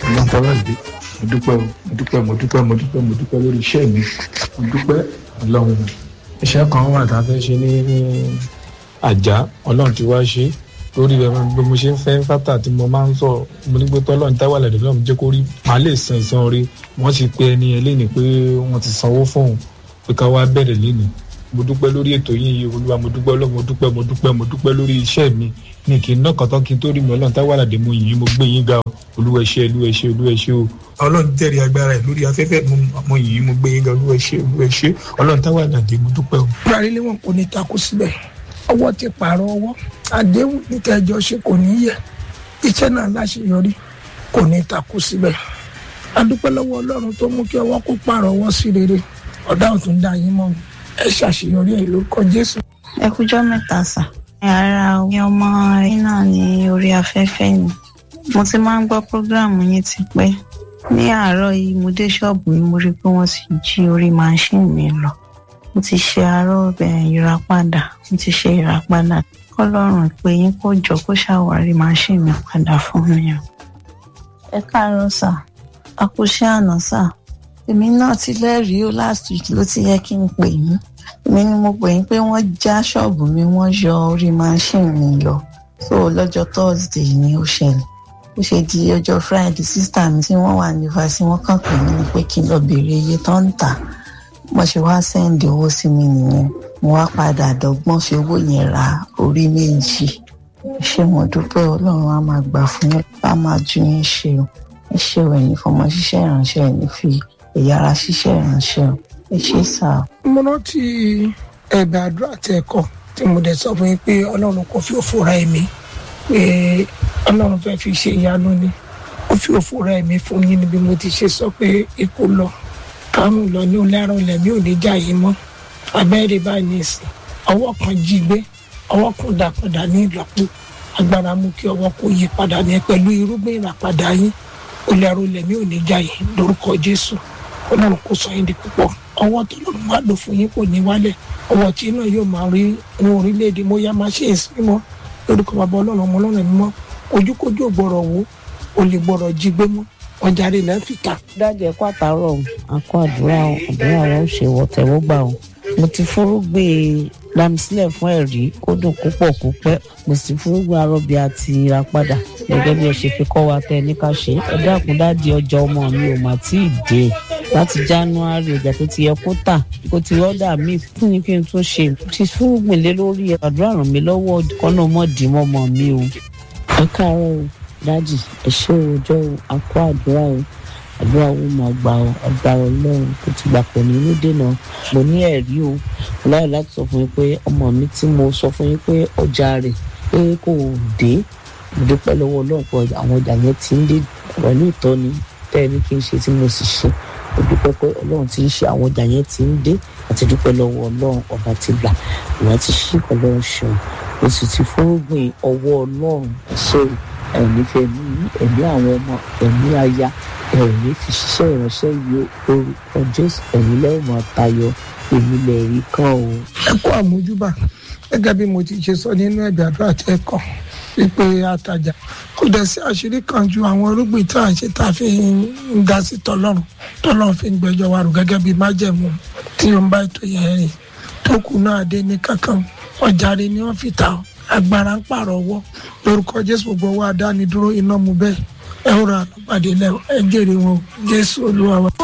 ọlọ́run táwa dé mo dúpẹ́ mo dúpẹ́ mo dúpẹ́ mo dúpẹ́ mo dúpẹ́ lórí iṣẹ́ mi mo dúpẹ́ ọlọ́run. iṣẹ́ kan wà tá a fẹ́ ṣe ní àjà ọlọ́run ti wá ṣe lórí ẹ bí mo ṣe ń fẹ́ fátà tí mo máa ń sọ mo ní pé tọ́lọ́run táwa lẹ̀dẹ̀ lọ́run jẹ́ kó rí màá lè san ìsan rí wọ́n ti pe ẹni ẹ léni pé wọ́n ti sanwó fóun pé ká wá bẹ̀rẹ̀ léni mo dúpẹ́ lórí ètò yìí olúwa mo dúpẹ́ ọlọ́run mo dúpẹ́ mo dúpẹ́ mo dúpẹ́ lórí iṣẹ́ mi ní kí n ná kọ́tọ́ kí n tó rí mi ọlọ́run táwa lẹ̀dẹ̀ mo yìn mo gbé yín ga olúwa ṣe olúwa ṣe olúwa ṣe o. ọlọ́run tẹ̀rí agbára ẹ̀ lórí afẹ́fẹ́ mo yìn mo gbé yín ga olúwa ṣe olúwa ṣe ọlọ́run táwa lẹ̀dẹ̀ mo dúpẹ́ o. parí lé wọn kò ní takú síbẹ̀ ọwọ́ ti pààrọ̀ ọwọ́ àdéhùn ní tẹ́jọ́ ṣe kò ní yẹ iṣẹ́ náà láṣeyọrí kò ní takú síbẹ̀ adúpẹ́ lọ́wọ́ ọlọ́run tó mú kí ọwọ́ kó pààrọ̀ ọwọ́ sí rere ọ̀dà ọ̀tún dá yín mọ́ ẹ ṣàṣeyọrí ẹ̀ lórúkọ jésù. ẹ kújọ́ mẹ́ta sà ara omi ọmọ yín náà ní orí afẹ́fẹ́ ni mo ti máa ń gbọ́ prógráàmù yín ti pẹ́ ní àárọ̀ yìí mo dé ṣọ́ọ̀bù mi mo rí i pé wọ́n ti jí orí máṣíìnì mi lọ mo ti ṣe àárọ̀ ìràpadà mo ti ṣe ìràpadà kọ́lọ́run pé yín kó jọ kó ṣàwárí máṣíìnì mi padà fún mi o. ẹ káàárọ̀ sà àkóṣe àná sà èmi náà ti lẹ́rìí o last week ló ti yẹ kí n pè yín èmi ni mo pè yín pé wọ́n já ṣọ́ọ̀bù mi wọ́n yọ orí máṣíìnì mi lọ so lọ́jọ́ thursday ni ó ṣẹlẹ̀ ó ṣe di ọjọ́ friday sísítà mi tí wọ́n wà ní fásitì wọ́n kàn pè mí ni pé kí n lọ béèrè iye tó ń tà mo ṣe wá sẹ́ǹdì owó sí mi nìyẹn mo wá padà dọ́gbọ́n fi owó yẹn ra orí méjì ṣé mo dúpẹ́ ọlọ́run á máa gbà fún yín á máa ju yín ṣe o ẹ ṣe ò ẹ̀yìn fọmọ ṣiṣẹ́ ìránṣẹ́ ẹ̀ ní fi ẹ̀yà ara ṣiṣẹ́ ìránṣẹ́ o ẹ ṣe sá o. mo rántí ẹ̀bẹ̀ àdúrà tẹ ẹ̀kọ́ tí mo dẹ̀ sọ fún yín pé ọlọ́run kò fi òfò ra ẹ̀mí pé ọlọ́run fẹ́ fi ṣe ìyanu ni ó fi òfò ra ẹ̀mí fún yín níbi mo ti ṣe sọ pé ikú lọ karùn lọ ní olárùn lẹ̀mí ò ní já yìí mọ́ abẹ́rẹ́ báyìí ní ìsìn ọwọ́ kan jí gbé ọwọ́ kan dà padà ní ìlọ́po agbára mú kí ọwọ́ kó yí padà ní pẹ̀lú irúgbìn ìràpadà yín olárùn lẹ̀mí ò ní já yìí lórúkọ jésù ọlọ́run kò sọ yín di púpọ̀ ọwọ́ tó lọ́run máa lò fún yín kò ní wálẹ̀ ọwọ́ tí náà yóò máa rí ní orílẹ̀-èdè mo yá máa ṣe èsì mímọ́ lórúkọ bàbá ọlọ́run ọmọ ọlọ́run mímọ́ ojúkójú ò gbọ́rọ̀ wò ó lè gbọ́rọ̀ jí gbé mọ́ ọjà rẹ̀ lẹ́ fi ta. dájẹ́ kó àtàrọ̀ àkó àdúrà àdúrà wa ó ṣe wọ̀tẹ̀wọ́gbà o mo ti fúrúgbé lamisílẹ̀ fún ẹ̀rí kó dùn púpọ̀ kó pẹ́ mo sì fúrúgbé arọ́bí àti ìràpadà gẹ́gẹ́ bí ẹ ṣe fi kọ́ wa tẹ́ ẹ ní ká ṣe ẹ dákun dáàdi ọjà ọmọ mi ò mà tí ì dé láti january ọjà tó ti yẹ kó tà kó ti rọ́dà mi fún ni kí n tún ṣe ti fúrúgbé lé lórí àdúrà ràn mí lọ́wọ́ kọ́nà mọ́ọ̀dì mọ́mọ́ mi o ẹ káàárọ̀ o dájì ẹ ṣé ọjọ́ àkó àdúrà o àdúrà wo máa gbà ọ agbára ọlọ́run tó ti gbà pọ̀ nínú dènà mo ní ẹ̀rí o mo láyọ̀ láti sọ fún yín pé ọmọ mi tí mo sọ fún yín pé ọjà rẹ̀ pé kò dé mo dúpẹ́ lọ́wọ́ ọlọ́run pé àwọn ọjà yẹn ti ń dé pẹ̀lú ìtọ́ni tẹ́ ẹ ní kí n ṣe tí mo sì ṣe mo dúpẹ́ pé ọlọ́run ti ń ṣe àwọn ọjà yẹn ti ń dé àti dúpẹ́ lọ́wọ́ ọlọ́run ọba ti gbà ìwà ti ṣí ọlọ́run ṣeun mo sì ti fúrúgbìn ọwọ́ ọlọ́run ṣe ẹ̀mí fẹ̀mí ẹ̀mí àwọn ọmọ ẹ̀mí aya ẹ̀mí fi ṣiṣẹ́ ìránṣẹ́ yìí orúkọ jésù ẹ̀mí lẹ́wọ̀n máa tayọ èmi lè rí kàn o. ẹ kó àmójúbà gẹ́gẹ́ bí mo ti ṣe sọ nínú ẹ̀bẹ̀ àdúrà tẹ kọ wípé àtàjà kò dẹ̀ sí àṣírí kan ju àwọn irúgbìn tá à ń ṣe tá a fi ń ga sí tọlọ́run tọlọ́run fi ń gbẹjọ́ wa rò gẹ́gẹ́ bí májẹ̀mú tí ó ń bá ètò yẹn rìn tó kù náà dé ní kankan ọjà rẹ ni wọ́n fi ta ọ́ agbára ń pààrọ̀ ọwọ́ lórúkọ jésù gbogbo wa dánidúró iná mu bẹ́ẹ̀ ẹ ó ra àlùpàdé lẹ́wọ̀ ẹ jèrè wọn jésù olúwa wa.